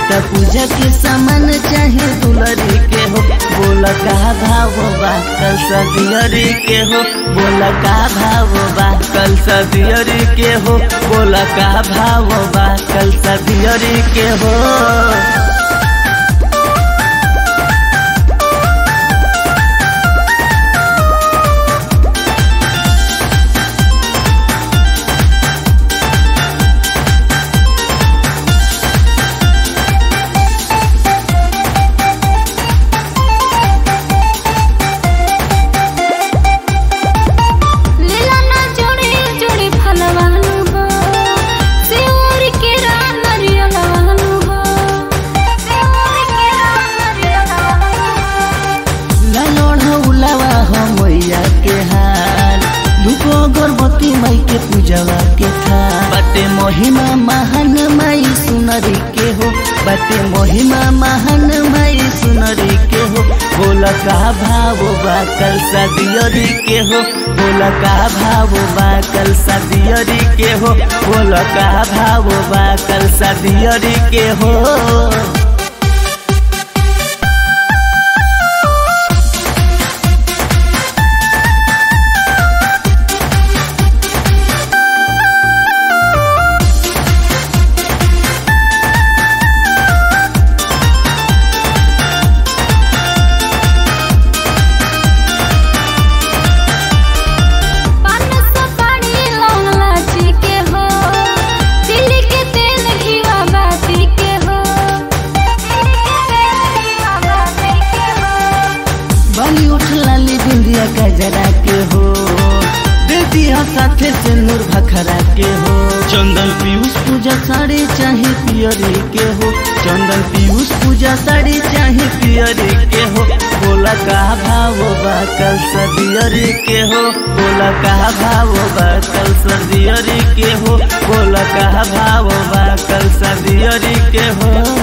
त पूजा के सामान चाहे दुलरी के हो बोला का भाव बा कल सदियरी के हो बोला का भाव बा कल सदियरी के हो बोला का भाव बा कल सदियरी के हो लीला ना जोड़ी जोड़ी फलवानु हो सेवर के राम नरियलवानु हो सेवर के राम नरियलवानु हो लालोढ़ उलावा हो मैया के हाल धुको गर्भवती माई के पूजवा के था बटे महिमा महान माई सुनरी के हो बटे महिमा महान माई सुनरी के हो बोला का भाव बा कल सदियरी के हो बोला का भाव बा कल सदियरी के हो बोला का भाव बा कल सदियरी के हो पान सुपारी लौंग लाची के हो तिल के तेल घीवा बाती के हो तिल के तेल घीवा बाती के हो बाली उठ लाली बिंदिया गजरा के हो दे दिया साथे से नूर भखरा के हो चंदन पीयूष पूजा साड़ी चाहे पियरी के हो चंदन पीयूष पूजा साड़ी चाहे पियरी के हो बोला का भाव बा कल सदियरी के हो बोला का भाव बा कल सदियरी के हो बोला का भाव बा कल सदियरी के हो